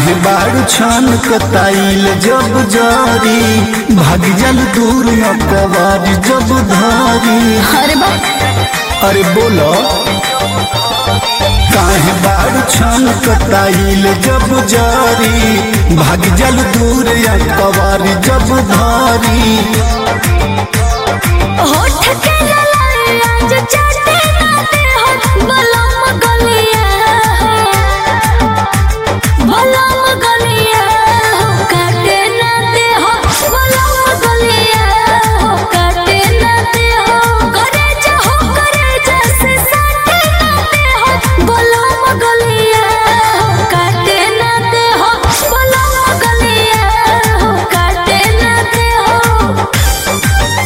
काहे बारू छन कताइल जब जारी भाग जल दूर न कवारी जब धारी अरे बा अरे बोलो काहे बारू छन कताइल जब जारी भाग जल दूर या कवारी जब धारी होठ के ललाई आज चाटे नाते हो बलम गलिया बलम गलिया काटे नाते हो बलम गलिया काटे नाते हो करे जा हो करे जा से साटे नाते हो बलम गलिया काटे नाते हो बलम गलिया काटे नाते हो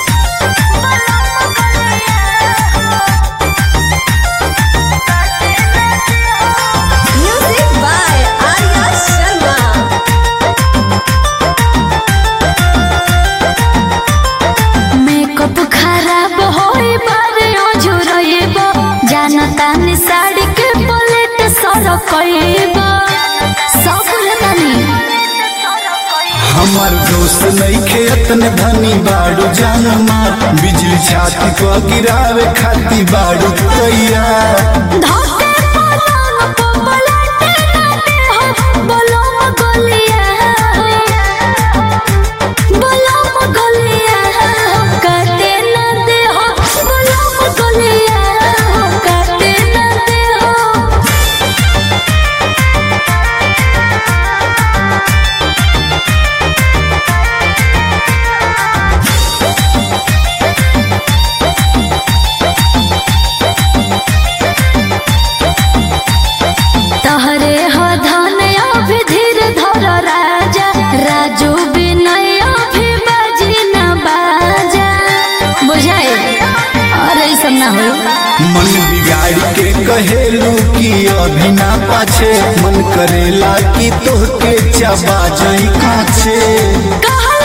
Music by Arya Sharma. Makeup खराब होई बारे अजुरइब जानता नि साड़ी के पलेट सरकइब सब नानी हमार दोस्त नइखे अतने धनी बाड़ू जानमा बिजली छाती को गिरावे खाती बाड़ू तैयार धके पलंग पे पलटे नाते हो बलम गलिया बलम गलिया काटे नाते हो बलम गलिया काटे नाते हो तहरे हो धन अभी धीर धर राजा राजू विनय अभी बाजी न बाजा बुझाए अरे ई सब ना हो मन बिगाड़ के कहेलू कि अभी ना पाछे मन करेला कि तोहके चबा जाई काछे कहल